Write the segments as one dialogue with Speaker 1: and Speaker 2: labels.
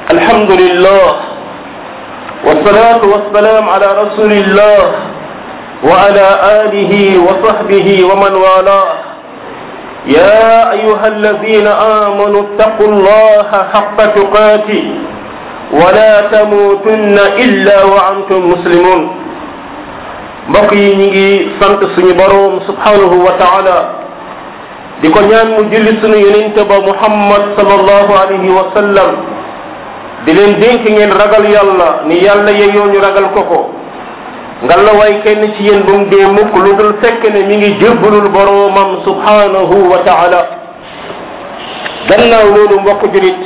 Speaker 1: الحمد لله والصلاة والسلام على رسول الله وعلى آله وصحبه ومن والاه يا أيها الذين آمنوا اتقوا الله حق تقاته ولا تموتن إلا وأنتم مسلمون mbokk yi ñu ngi sant suñu boroom subhanahu wa taala di ko ñaan mu julli suñu yonente ba muhammad sallallahu alayhi wa sallam di leen dénk ngeen ragal yàlla ni yàlla yeyoo ñu ragal ko ko nga la way kenn ci yéen bu mu dee mukk lu dul fekk ne mi ngi jébbalul boroomam subhanahu wa taala gannaaw loolu mbokk julit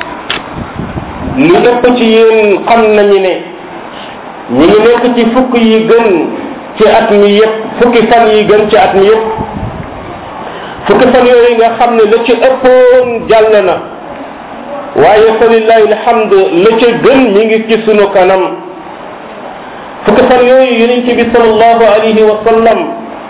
Speaker 1: li ëpp ci yéen xam nañu ne ñi ngi nekk ci fukk yi gën ci at mi yépp fukki fan yi gën ci at mi yépp fukki fan yooyu nga xam ne la ci ëppoon jàll na waaye fa lillahi alhamd la ca gën mi ngi ci sunu kanam fukki fan yooyu yonente bi salallahu alayhi wa sallam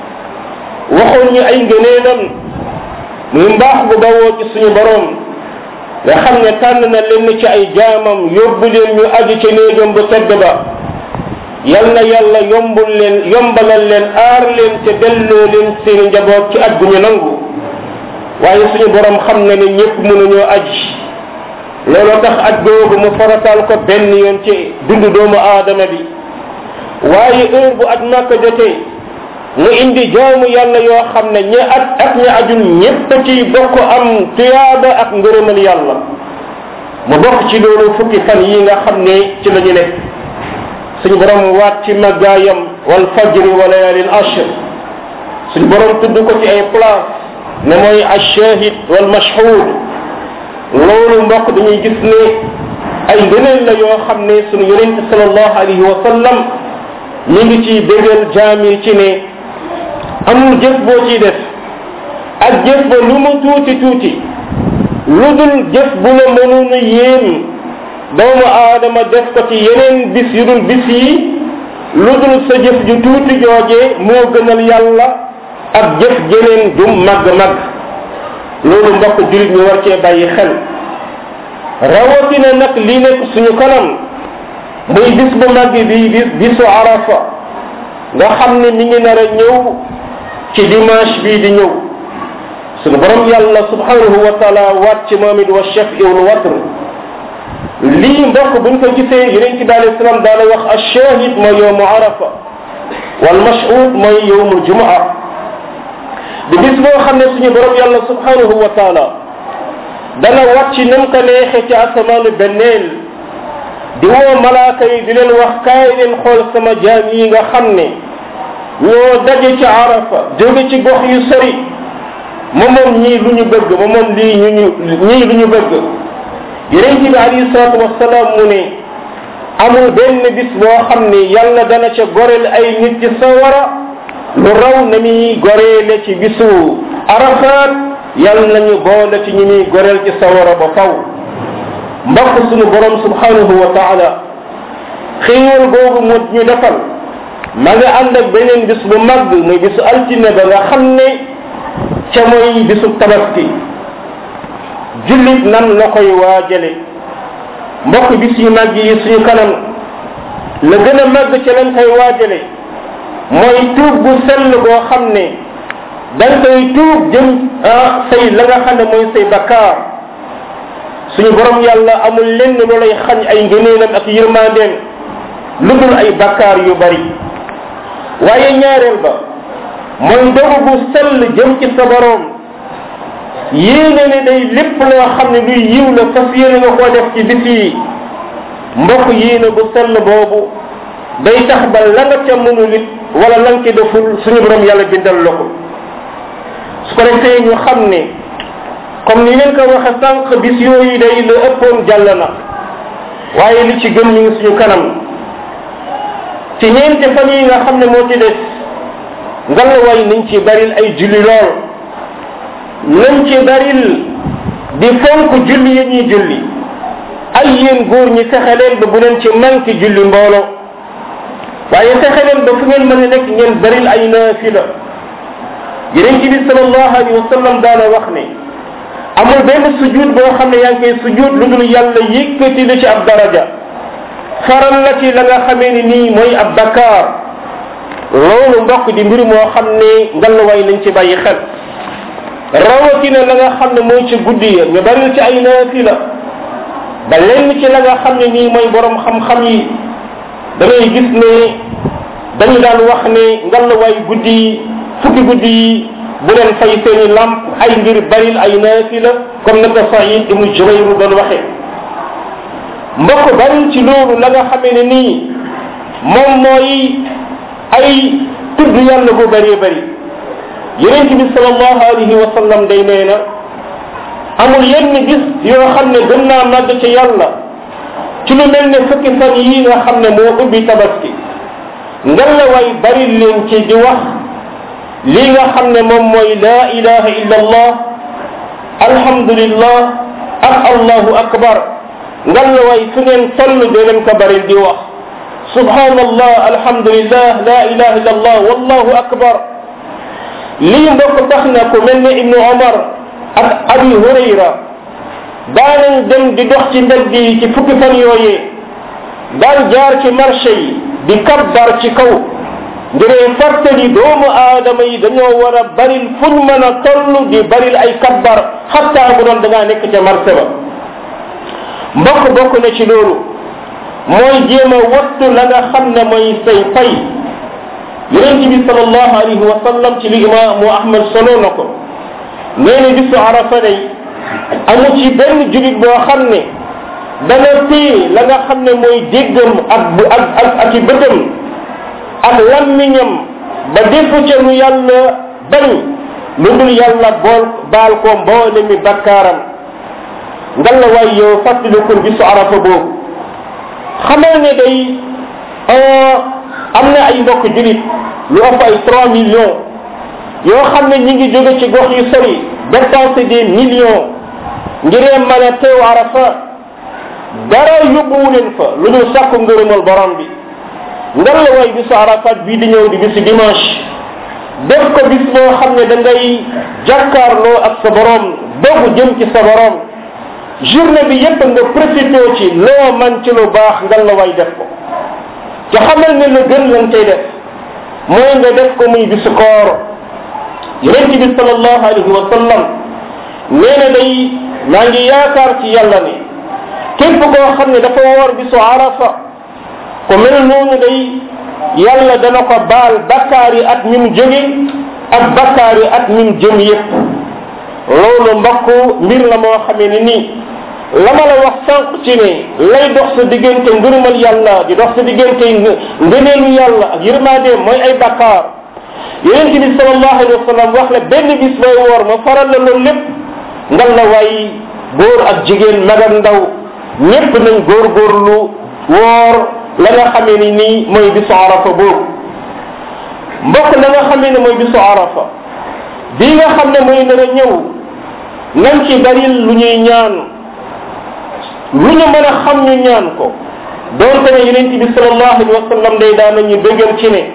Speaker 1: waxoon ñu ay ngëneelam muy mbaax bu bawoo ci suñu borom nga xam ne tànn na leen ci ay jaamam yóbbu leen ñu aju ca néegam bu tedd ba yal na yàlla yombul leen yombalal leen aar leen te delloo leen seen njaboot ci at bu ñu nangu waaye suñu borom xam na ne ñëpp mënuñoo aji looloo tax aj googu mu farataal ko benn yoon ci dundu doomu aadama bi waaye heure bu aj màkka jotee mu indi jaamu yàlla yoo xam ne ñi at ak ñi ajul ñépp ci bokk am tuyaaba ak ngërëmal yàlla mu bokk ci loolu fukki fan yi nga xam ne ci la ñu nekk suñu borom waat ci màggaayam wal fajri wa layalin ashr suñu borom tudd ko ci ay place ne mooy ashahid wal mashhud loolu mbokk dañuy gis ne ay ngëneel la yoo xam ne suñu yonente salallahu alayhi wa sallam mi ngi ci bégal jaami ci ne amul jëf boo ciy def ak jëf ba lu mu tuuti tuuti lu dul jëf bu la mënoon a yéem doomu aadama def ko ci yeneen bis yu dul bis yi lu dul sa jëf ju tuuti joojee moo gënal yàlla ak jëf jeneen ju màgg-màgg loolu mbokk julit ñu war cee bàyyi xel rawatina nag li nekk suñu kanam muy bis bu màgg bi bis bisu arafa nga xam ne mi ngi nar a ñëw ci dimanche bii di ñëw suñu borom yàlla subhanahu wa taala waat ci moom it wa chef iwul watr lii mbokk buñ ko gisee yeneen ci bi alei salaam daana wax ashahid mooy yowmu arafa wal mashhud mooy yowmu jumaa di bis boo xam ne suñu borom yàlla subhanahu wa taala dana wàcc nam ko neexe ci asamaanu benneel di woo malaaka yi di leen wax kaay leen xool sama jaam yi nga xam ne ñoo daje ci arafa jóge ci gox yu sori ma moom ñii lu ñu bëgg ma moom lii ñu ñu ñii lu ñu bëgg yeneen ci bi alayhi salaatu wasalaam mu ne amul benn bis boo xam ne yàlla dana ca goreel ay nit ci sawara lu raw na muy goreele ci bisu arafaat yàlla nañu boole ci ñi muy goreel ci sawara ba faw mbokk sunu borom subhanahu wa taala xéewal googu mu ñu defal ma nga ànd ak beneen bis bu mag muy bisu altine ba nga xam ne ca mooy bisu tabaski jullit nan la koy waajale mbokk bis yu mag yi suñu kanam la gën a màgg ca lañ koy waajale mooy tuub bu sell boo xam ne dañ koy tuub jëm ah say la nga xam ne mooy say bakkaar suñu borom yàlla amul lenn lu lay xañ ay ngëneelam ak yërmandeem lu dul ay bakkaar yu bari waaye ñaareel ba mooy dogu bu sell jëm ci sa borom yéene ne day lépp loo xam ne luy yiw la fas yéene nga koo def ci bis yi mbokk yéene bu sell boobu day tax ba la nga ca mënul it wala la nga ci deful suñu borom yàlla bindal la ko su ko defee ñu xam ne comme ni leen ko waxe sànq bis yooyu day la ëppoon jàll na waaye li ci gën ñu ngi suñu kanam ci ñeenti fan yi nga xam ne moo ci des ngalawaay nañ ci baril ay julli lool nañ ci baril di fonk julli yi ñuy julli ay yéen góor ñi fexe leen ba bu leen ci manqué julli mbooloo waaye fexe leen ba fu ngeen mën a nekk ngeen baril ay naafila yeneen ci bi sallallahu alayhi wa sallam daana wax ne amul benn sujud boo xam ne yaa ngi koy sujud lu dul yàlla yëkkati la ci ab daraja faral la ci la nga xamee ni nii mooy ab bakkaar loolu mbokk di mbir moo xam ne ngallwaay nañ ci bàyyi xel rawatina la nga xam ne mooy ci guddi ya ñu bari ci ay naafila ba lenn ci la nga xam ne nii mooy borom xam-xam yi da ngay gis ne dañu daan wax ne ngallwaay guddi yi fukki guddi yi bu leen fay seeni lamp ay ngir baril ay naafila comme na ko Saïd ibnu Jubayr doon waxee mbokk bari ci loolu la nga xamee ne nii moom mooy ay tudd yàlla bu bëree bëri yonente bi salallahu alayhi wa sallam day nee na amul yenn bis yoo xam ne gën naa màgg ci yàlla ci lu mel ne fukki fan yi nga xam ne moo ubbi tabaski ngalla way bari leen ci di wax li nga xam ne moom mooy la ilaha illa allah alhamdulillah ak allahu akbar ngalla way fu ngeen toll dee leen ko bari di wax subhanallah alhamdulillah la ilaha illa allah wallahu akbar lii mbokk tax na ku mel ne ibnu omar ak abi hurayra daanañ dem di dox ci mbedd yi ci fukki fan yooyee daan jaar ci marché yi di kabbar ci kaw ngiree fàttali doomu aadama yi dañoo war a baril fuñ mën a toll di baril ay kabbar xatta bu doon da ngaa nekk ca marché ba mbokk bokk na ci loolu mooy jéem a wattu la nga xam ne mooy say pay yonent bi salallahu alayhi wa sallam ci li imaamu ahmad solo na ko nee na bisu arafa day amu ci benn julit boo xam ne dana téye la nga xam ne mooy déggam ak ak ak ak i bëtam ak lammiñam ba defu ca lu yàlla bañ lu dul yàlla bool baal ko mboole mi bakkaaram ngalla waay yow fàttalikul bisu arafa boobu xamal ne day am na ay mbokk julit lu ëpp ay trois millions yoo xam ne ñi ngi jóge ci gox yu sori dépenser des millions ngiree mën a teew arafa dara yóbbuwu leen fa lu dul sàkku ngërëmal borom bi ngar la way bisu arafat bii di ñëw di bisu dimanche def ko bis boo xam ne da ngay jàkkaarloo ak sa borom dogu jëm ci sa borom journée bi yépp nga profité ci loo man ci lu baax ngal la way def ko ci xamal ne la gën lan cay def mooy nga def ko muy bisu koor yonent bi salallahu alayhi wa sallam nee na day maa ngi yaakaar ci yàlla ne képp koo xam ne dafa woor bisu arafa ko mel noonu day yàlla dana ko baal bakkaar yi at mi mu jóge ak bakkaar yi at mi mu jëm yépp loolu mbokk mbir la moo xamee ne nii la ma la wax sànq ci ne lay dox sa diggante ngërëmal yàlla di dox sa diggante ngëneelu yàlla ak yërmandeem mooy ay bakkaar yonent bi salallahu alayhi wa sallam wax la benn bis bay woor ma faral la loolu lépp ngal la waay góor ak jigéen mag ak ndaw ñépp nañ góorgóorlu woor la nga xamee ni nii mooy bisu arafa boobu mbokk la nga xamee ne mooy bisu arafa bii nga xam ne mooy nar a ñëw nañ ci baril lu ñuy ñaan lu ñu mën a xam ñu ñaan ko doonte ne yonent bi salallahu alayhi wa sallam day daan nañu dëggal ci ne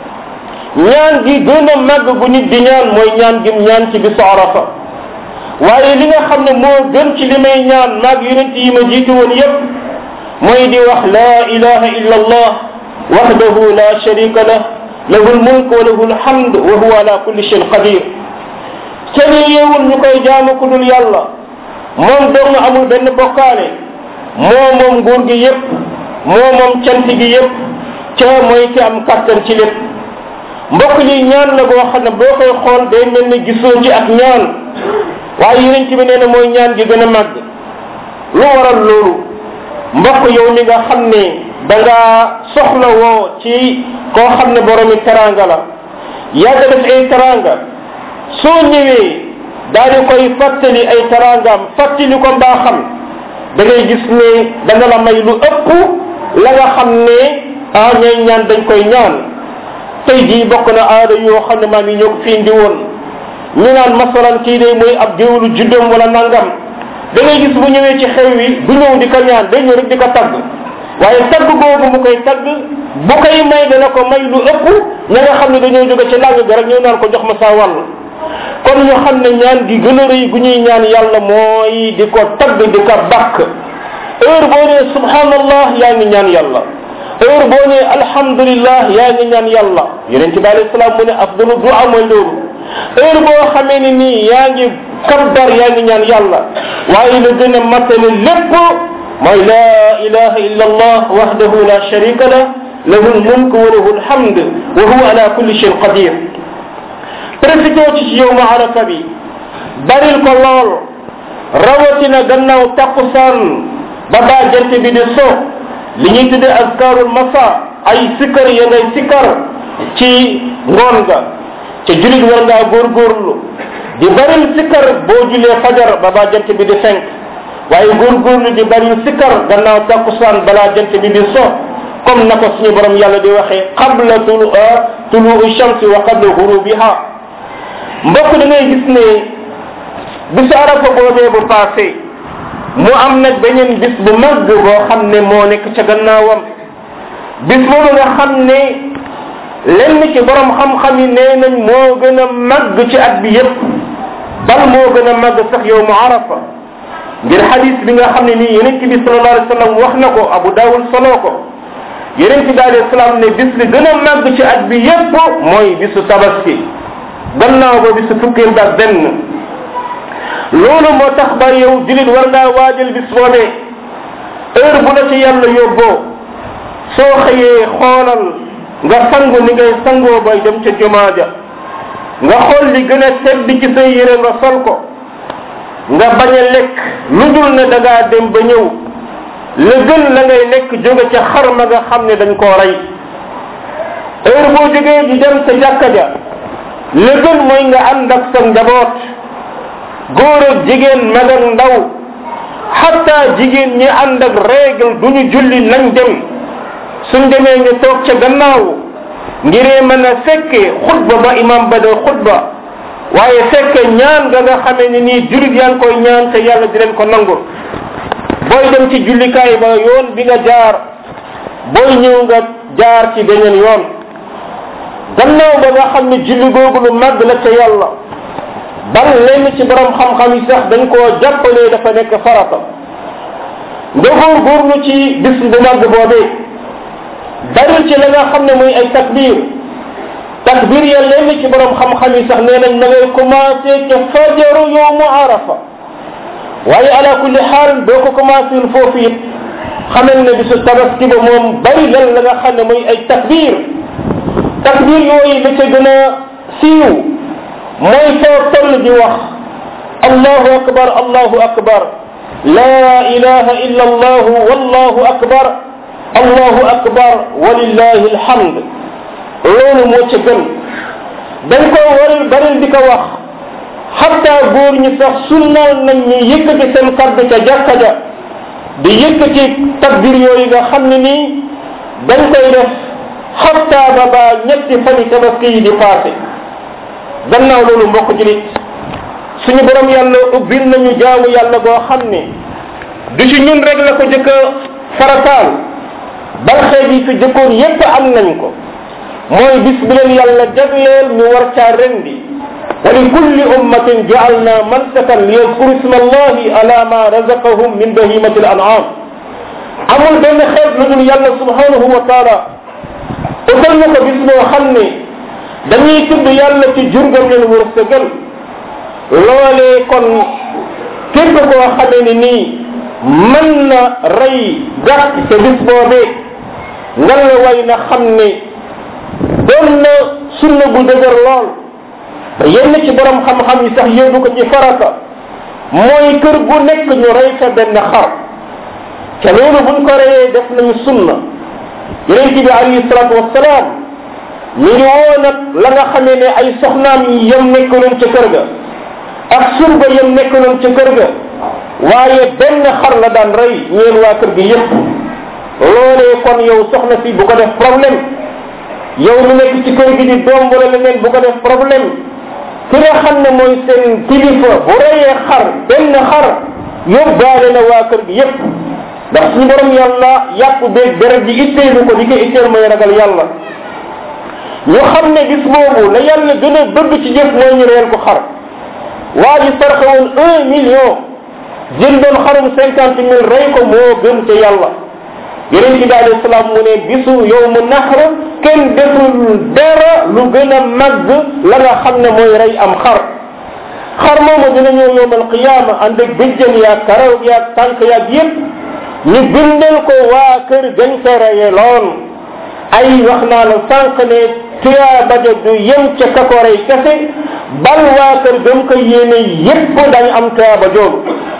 Speaker 1: ñaan gi gën a màgg gu nit di ñaan mooy ñaan gim ñaan ci bisu arafa waaye li nga xam ne moo gën ci li may ñaan maag yonent yi ma jiitu woon yépp mooy di wax la ilaha illa allah wahdahu la sharika lah lahu lmulk wa lahu lhamd wa huwa ala kulli shayin qadir kenn yeewul ñu koy jaamu ku dul yàlla moom dong amul benn bokkaale moo moom nguur gi yépp moo moom cant gi yépp ca mooy ki am kattan ci lépp mbokk li ñaan la goo xam ne boo koy xool day mel ne gisoo ci ak ñaan waaye yeneen ci bi nee na mooy ñaan gi gën a màgg lu waral loolu mbokk yow mi nga xam ne da nga soxla woo ci koo xam ne boromi teranga la yàgg def ay teranga soo ñëwee daal di koy fàttali ay terangaam fàttali ko mbaaxam da ngay gis ne dana la may lu ëpp la nga xam ne ah ñay ñaan dañ koy ñaan tey jii bokk na aada yoo xam ne maa ngi ñëw fi indi woon ñu naan masalan kii day mooy ab géwlu juddoom wala nangam da ngay gis bu ñëwee ci xew wi du ñëw di ko ñaan day ñëw rek di ko tagg waaye tagg boobu mu koy tagg bu koy may dana ko may lu ëpp ña nga xam ne dañoo jóge ci làng ga rek ñëw naan ko jox ma saa wàll kon ñu xam ne ñaan gi gën a rëy gu ñuy ñaan yàlla mooy di ko tagg di ko bàkk heure boo nee subhanallah yaa ngi ñaan yàlla heure boo nee alhamdulillah yaa ngi ñaan yàlla yonente bi alayhi salaam mu ne afdalu dua mooy loolu heure boo xamee ni nii yaa ngi kabbar yaa ngi ñaan yàlla waaye la gën a matale lépp mooy la ilaha illa allah wahdahu la sharika lah lahu lmulk wa lahu lhamd wa huwa ala kulli shayin qadir profité ci ci yow ma arafa bi baril ko lool rawatina gannaaw takkusaan ba baa jant bi di so li ñuy tudde azkarul masa ay sikkar ya ngay sikkar ci ngoon ga ca julit war ngaa góorgóorlu di baril sikkar boo julee fajar ba baa jant bi di fenk waaye góorgóorlu di baril sikkar gannaaw takkusaan balaa jant bi di so comme na ko suñu borom yàlla di waxee qabla tulu tuluu shamsi wa qabla hurubiha mbokk da ngay gis ne bisu arafa boobee bu passé mu am nag beneen bis bu mag boo xam ne moo nekk ca gannaawam bis boobu nga xam ne lenn ci borom xam-xam yi nee nañ moo gën a màgg ci at bi yépp bal moo gën a màgg sax yow mu arafa ngir xadis bi nga xam ne nii yonent bi sallallahu alayhi wa sallam wax na ko abu daawud soloo ko yonent bi alayhi salaam ne bis bi gën a màgg ci at bi yépp mooy bisu tabaski gannaaw ba bisu fukkeel ba benn loolu moo tax ba yow julit war ngaa waajal bis boobee heure bu la ci yàlla yóbboo soo xëyee xoolal nga sangu ni ngay sangoo bay dem ca jumaa ja nga xool li gën a tedd ci say yére nga sol ko nga bañ a lekk lu dul ne da ngaa dem ba ñëw la gën la ngay lekk jóge ca xar ma nga xam ne dañ koo rey heure boo jógee di dem sa jàkka ja la gën mooy nga ànd ak sa njaboot góor ak jigéen mag ak ndaw xatta jigéen ñi ànd ak règle du ñu julli nañ dem suñ demee ñu toog ca gannaaw ngiree mën a fekke xutba ba imam ba de xutba waaye fekke ñaan nga nga xamee ni nii julit yaa ngi koy ñaan te yàlla di leen ko nangul booy dem ci jullikaay ba yoon bi nga jaar booy ñëw nga jaar ci beneen yoon gannaaw ba nga xam ne julli googu lu màgg la ca yàlla bal lenn ci borom xam-xam yi sax dañ koo jàppalee dafa nekk farata nga góorgóorlu ci bis bu màgg boobee baril ci la nga xam ne muy ay takbir takbir ya lenn ci borom xam-xam yi sax nee nañ na ngay commencé ca fajaru yowmu arafa waaye ala kulli xaal boo ko commencé foofu it xamal ne bisu tabaski ba moom bari lan la nga xam ne muy ay takbir takbir yooyu la ca gën a siiw mooy foo toll di wax allahu akbar allahu akbar la ilaha illa allah wallahu akbar allahu akbar walillahi alhamd loolu moo ca gën dañ ko waril baril di ko wax xatta góor ñi sax sunnal nañ ñu yëkkati seen kaddu ca jàkka ja di yëkkati takbir yooyu nga xam ne nii dañ koy def xatta ba ba ñetti fani tabaski yi di passé gannaaw loolu mbokk julit suñu borom yàlla ubbil nañu jaamu yàlla goo xam ne du ci ñun rek la ko jëkk a farataal bal xeet yi fi jëkkoon yépp am nañ ko mooy bis bi leen yàlla jagleel ñu war caa rendi wa li kulli ummatin jaalna mansakan li yadkuru isma allahi ala ma razaqahum min bahimati al an'am amul benn xeet lu dul yàlla subhanahu wa taala utal na ko bis boo xam ne dañuy tudd yàlla ci jurgam leen wërsëgal loolee kon képp koo xamee ni nii mën na rey gàtt te bis boobee nga la way na xam ne doon na sunna bu dëgër lool ba yenn ci borom xam-xam yi sax yóbbu ko ci farata mooy kër gu nekk ñu rey fa benn xar te loolu buñ ko reyee def nañu sunna yonent bi alayhi salatu wassalaam ñu ngi woo nag la nga xamee ne ay soxnaam yi yem nekkaloon ca kër ga ak surga yem nekkaloon ca kër ga waaye benn xar la daan rey ñeen waa kër gi yépp loolee kon yow soxna si bu ko def problème yow mu nekk ci kër gi di doom wala leneen bu ko def problème ki nga xam ne mooy seen kilifa bu reyee xar benn xar yóbbaale na waa kër gi yépp ndax suñu borom yàlla yàpp beeg deret ji itteelu ko di ko itteel mooy ragal yàlla ñu xam ne bis boobu la yàlla gën a bëgg ci jëf mooy ñu reel ko xar waa ji sarxe woon un million jëndoon xarum cinquante mille rey ko moo gën ca yàlla yeneen ci bi alayhi salaam mu ne bisu yow mu naxar kenn deful dara lu gën a màgg la nga xam ne mooy rey am xar xar moomu dina ñëw yowmal qiyaama ànd ak bëjjën yaag karaw yaag tànk yaag yépp ñu bindal ko waa kër gañ ko reye loon ay wax naa la sànq ne tuyaaba ja du yem ca ka ko rey kese bal waa kër gam ko yéene yépp dañ am tuyaaba jooju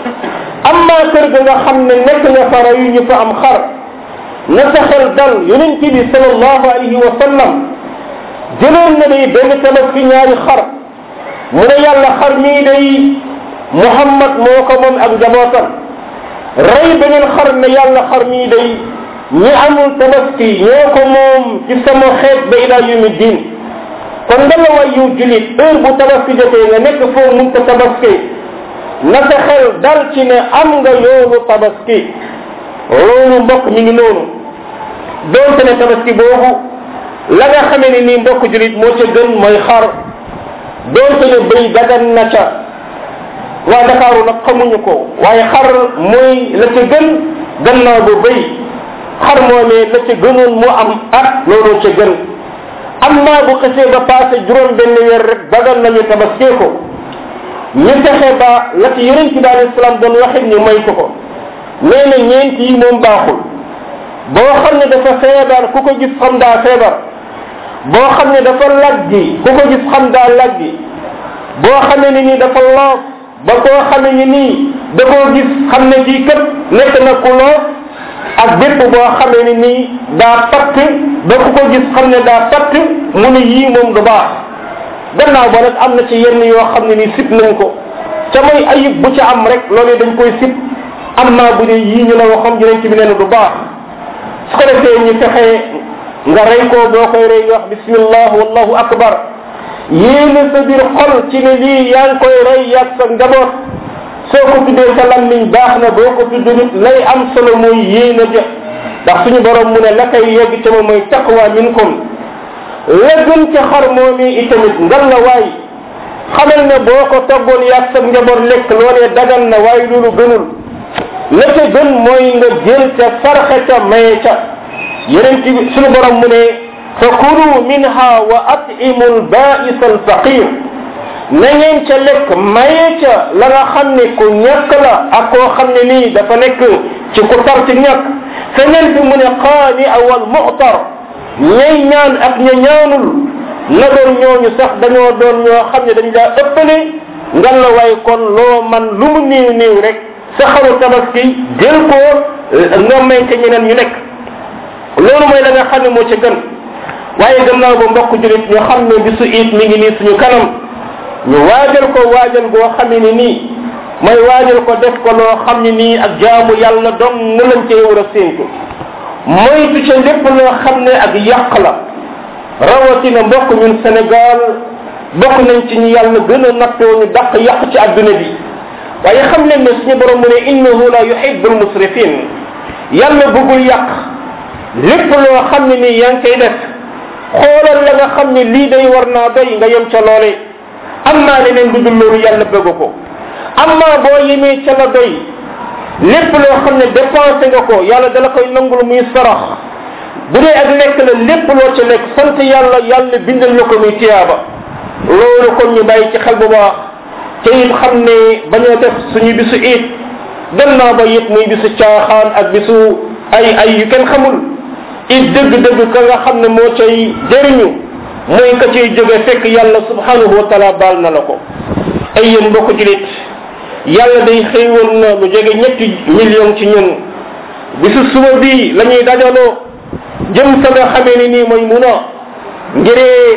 Speaker 1: amma kër ga nga xam ne nekk nga fa reyu ñu fa am xar na sa xel dal yonent bi sallallahu alayhi wa sallam jëloon na day benn tabaski ñaari xar mu ne yàlla xar mii day muhammad moo ko moom ak njabootam rey beneen xar ne yàlla xar mii day ñi amul tabaski ñoo ko moom ci sama xeet ba ila yumi diin kon nga la way yu julit heure bu tabaski jotee nga nekk foofu mun ko tabaski na sa xel dal ci ne am nga yoonu tabaski loolu mbokk mi ngi noonu doonte ne tabaski boobu la nga xamee ne nii mbokk julit moo ca gën mooy xar doonte ne bëy dagan na ca waa Dakaaru nag xamuñu ko waaye xar mooy la ca gën gannaaw bu bëy xar moomee la ca gënoon mu am at loolu ca gën am naa bu xesee ba passé juróom benn weer rek dagan nañu tabaskee ko ñu fexe ba la ci yonent bi alayhi salaam doon waxit ñu may ko ko nee na ñeent yi moom baaxul boo xam ne dafa feebar ku ko gis xam daa feebar boo xam ne dafa laggi ku ko gis xam daa laggi boo xamee ni nii dafa loof ba koo xamee ni nii da koo gis xam ne kii kat nekk na ku loof ak bépp boo xamee ni nii daa patt ba ku ko gis xam ne daa patt mu ne yii moom du baax gannaaw ba nag am na ci yenn yoo xam ne nii sib nañ ko ca mooy ayib bu ca am rek loolu dañ koy sib am naa bu dee yii ñu la waxoon yonent bi nee na du baax su ko defee ñu fexe nga rey ko boo koy rey wax bismillah wallahu akbar yéene sa biir xol ci ne lii yaa ngi koy rey yàgg sa njaboot soo ko tuddee sa lammiñ baax na boo ko tudd nit lay am solo mooy yéene ja ndax suñu borom mu ne la koy yegg ca moom mooy taqwa minkum la gën ca xar moomi itamit ngal la waay xamal ne boo ko toggoon yàgg sa njaboot lekk loolee dagal na waaye loolu gënul la ca gën mooy nga jël ca sarxe ca maye ca yeneen ci suñu borom mu ne fa kulu minha wa atimu lbais alfaqir na ngeen ca lekk maye ca la nga xam ne ku ñàkk la ak koo xam ne nii dafa nekk ci ku tar ci ñàkk feneen fi mu ne qaani awal muxtar ñay ñaan ak ña ñaanul na doon ñooñu sax dañoo doon ñoo xam ne dañ daa ëppale ngan la waaye kon loo man lu mu néew néew rek sa xaru tabaski jël ko nga may ca ñeneen ñu nekk loolu mooy la nga xam ne moo ca gën waaye gannaaw ba mbokk julit ñu xam ne bisu iit mi ngi nii suñu kanam ñu waajal ko waajal goo xam ne nii mooy waajal ko def ko loo xam ne nii ak jaamu yàlla dong nga lañ cee war a séentu moytu ca lépp loo xam ne ak yàq la rawatina mbokk ñun Sénégal bokk nañ ci ñu yàlla gën a nattoo ñu dàq yàq ci adduna bi waaye xam leen ne suñu borom mu ne innahu la yuhibbu almusrifin yàlla bëggul yàq lépp loo xam ne nii yaa ngi koy def xoolal la nga xam ne lii day war naa doy nga yem ca loole am naa leneen lu dul loolu yàlla bëgg ko amma boo yemee ca la doy lépp loo xam ne dépensé nga ko yàlla dala koy nangul muy sarax bu dee ak lekk la lépp loo ca lekk sant yàlla yàlla bindal la ko muy tiyaaba loolu kon ñu bàyyi ci xel bu baax te it xam ne bañoo def suñu bisu it gannaaw ba it muy bisu caaxaan ak bisu ay ay yu kenn xamul it dëgg-dëgg ka nga xam ne moo cay jëriñu mooy ka cay jóge fekk yàlla subhanahu wa taala baal na la ko ay yéen mbokk julit yàlla day xëywal na lu jege ñetti million ci ñun bisu suba bi la ñuy dajaloo jëm sa nga xamee ni nii mooy mun a ngiree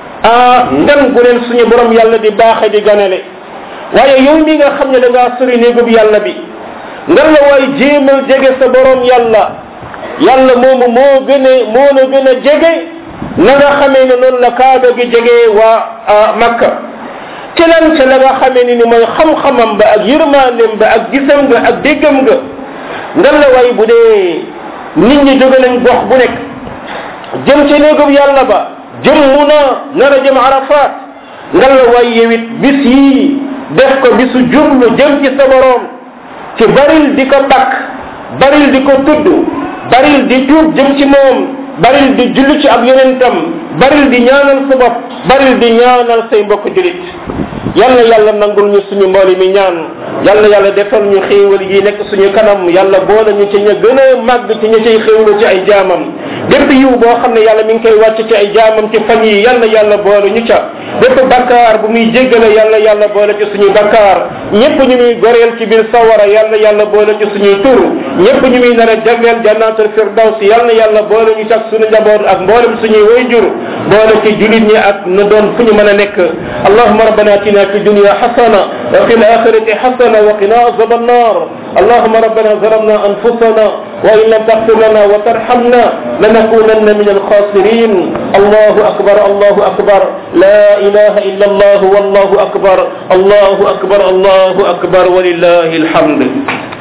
Speaker 1: ah ngan gu leen suñu borom yàlla di baaxe di ganale waaye yow mi nga xam ne da ngaa sori néegub yàlla bi ngan la waay jéemal jege sa borom yàlla yàlla moomu moo gën a moo la gën a jege na nga xamee ne noonu la kaaba gi jege waa makka ci lan ca la nga xamee ni ni mooy xam-xamam ba ak yërmaandem ba ak gisam nga ak déggam nga ngan la waay bu dee nit ñi jóge nañ gox bu nekk jëm ca néegub yàlla ba jëmmu na nar a jëm arafat nga la waay yewit bis yii def ko bisu jublu jëm ci sa borom ci baril di ko takk baril di ko tudd baril di tuub jëm ci moom baril di julli ci ab yonentam baril di ñaanal sa bopp baril di ñaanal say mbokk julit yàlla yàlla nangul ñu suñu mbooli mi ñaan yàlla yàlla defal ñu xéewal yi nekk suñu kanam yàlla boole ñu ci ña gën a màgg ci ña cay xéewlu ci ay jaamam bépp yiw boo xam ne yàlla mi ngi koy wàcc ci ay jaamam ci fan yi yàlla yàlla boole ñu ca bépp bakkaar bu muy jéggale yàlla yàlla boole ci suñuy bakkaar ñëpp ñu muy goreel ci biir sawara yàlla yàlla boole ci suñuy tur ñëpp ñu muy nar a jagleel jannatul firdaws yàlla yàlla boole ñu ci ak suñu njaboot ak mboolem suñuy wayjur boole ci julit ñi ak na doon fu ñu mën a nekk allahuma rabbana atina في الدنيا حسنة وفي الآخرة حسنة وقنا عذاب النار اللهم ربنا ظلمنا أنفسنا وإن لم تغفر لنا وترحمنا لنكونن من الخاسرين الله أكبر الله أكبر لا إله إلا الله والله أكبر الله أكبر الله أكبر ولله الحمد